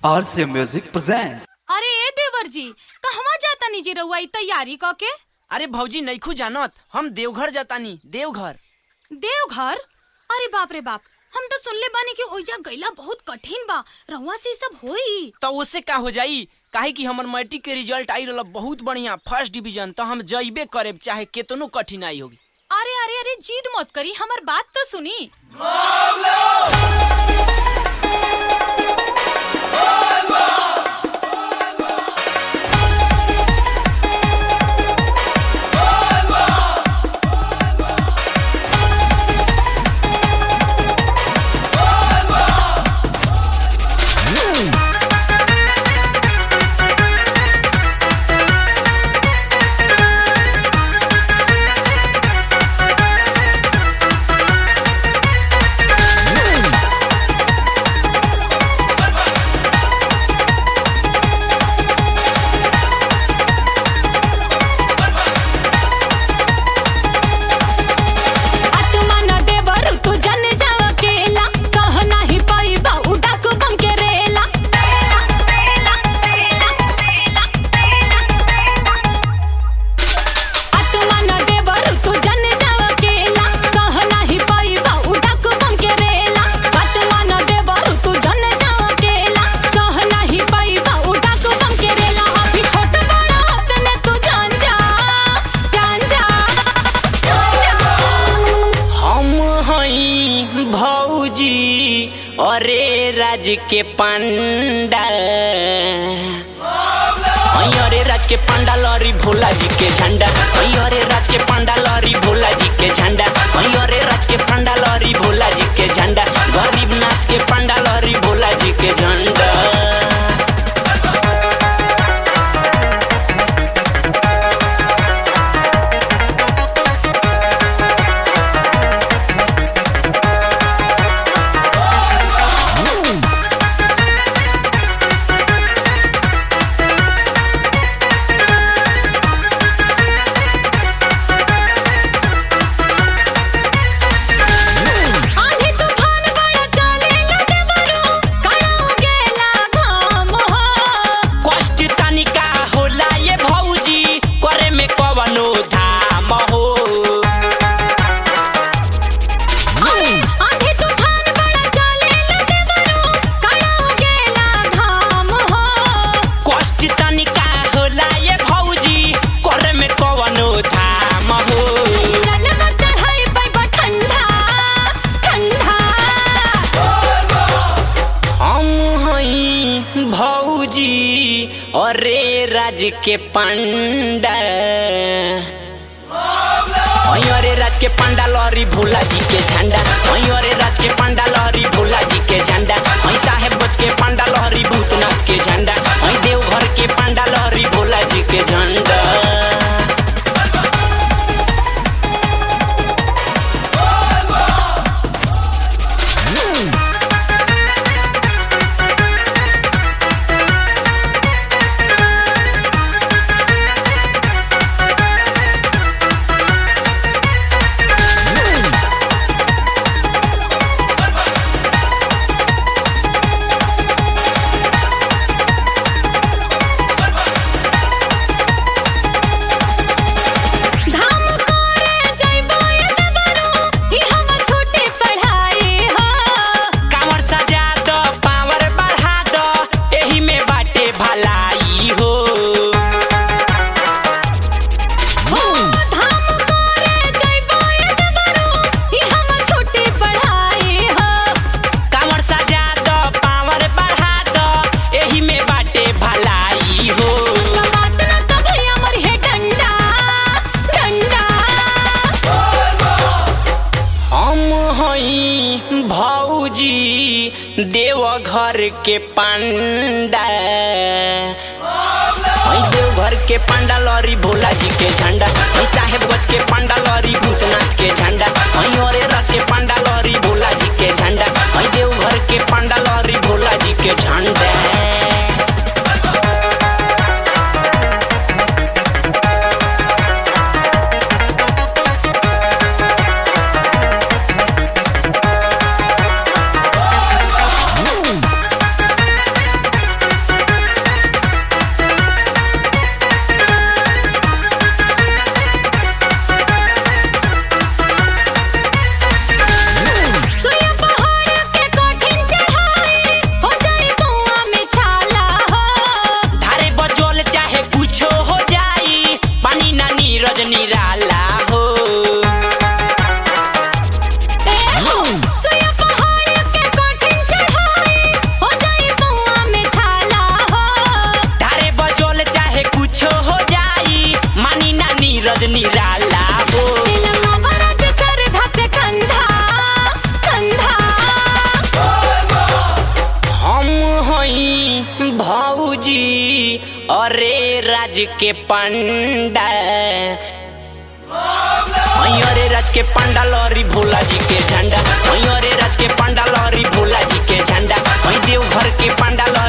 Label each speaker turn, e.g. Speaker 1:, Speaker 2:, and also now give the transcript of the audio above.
Speaker 1: RCA Music presents.
Speaker 2: अरे ए देवर जी कहवा जाता निजी रउआ ई तैयारी क के
Speaker 3: अरे भौजी नैखू जानत हम देवघर जातानी देवघर
Speaker 2: देवघर अरे बाप रे बाप हम तो सुनले बानी कि ओइजा गइला बहुत कठिन बा रउआ से ई सब होई
Speaker 3: तो उससे का हो जाई काहे कि हमर मैट्रिक के रिजल्ट आई रहल बहुत बढ़िया फर्स्ट डिवीजन तो हम जइबे करे चाहे केतनो कठिनाई होगी
Speaker 2: अरे अरे अरे जीद मत करी हमर बात तो सुनी आत्मा न देवर तू जन जाव अकेला कह नाही पाइबा उडाक बम के रेला आत्मा न देवर तू जन जाव अकेला कह नाही पाइबा उडाक बम के रेला आत्मा न देवर तू जन जाव अकेला कह नाही पाइबा उडाक बम के रेला अभी छोट बड़ा होत ने तू जान जा जान जा
Speaker 3: हम हई भौजी अरे राज के पंडा हई अरे राज के पंडा लरी भोला जी के झंडा हई अरे राज के पंडा लरी भोला जी के झंडा हई अरे राज के पंडा लरी भोला जी के झंडा गरीब नाथ के पंडा लरी भोला जी के झंडा
Speaker 2: आंधी तूफान बड़ा चलेला देवरू काळो गेला घाम हो
Speaker 3: कष्ट तनिका होला ये भौजी करे में कवनो धाम हो
Speaker 2: अरे आंधी तूफान बड़ा चलेला देवरू काळो गेला घाम हो
Speaker 3: कष्ट तनिका होला ये भौजी करे में कवनो धाम हो
Speaker 2: गलवा चढ़ाई पे ठंडा ठंडा
Speaker 3: हम हई भौजी अरे राज के पंडा हई अरे राज के पंडा लरी भोला जी के झंडा हई अरे राज के पंडा लरी भोला जी के झंडा हई साहेब बच के पंडा लहरी भूतनाथ के झंडा हई देवघर के पंडा लहरी भोला जी के झंडा
Speaker 2: धाम करे जइबो ए देवरू ई हम छोटे पढ़ाई हो
Speaker 3: कांवर सजा दो पावर बढ़ा दो एही में बाटे भलाई हो
Speaker 2: धाम करे जइबो ए देवरू ई हम छोटे पढ़ाई हो
Speaker 3: कांवर सजा दो पावर बढ़ा दो एही में बाटे भलाई हो
Speaker 2: बात न तो भैया मर है डंडा डंडा
Speaker 3: हम हई भौजी देवघर के पंडा हई देवघर के पंडा लरी भोला जी के झंडा हई साहेबगंज के पंडा लरी भूतनाथ के झंडा हई अरे रथ के पंडा लरी भोला जी के झंडा हई देवघर के पंडा लरी भोला जी के झंडा के पंडा अरे राज के पंडा लहरी भोला जी के झंडा अरे राज के पंडा लहरी भोला जी के झंडा देव घर के पंडा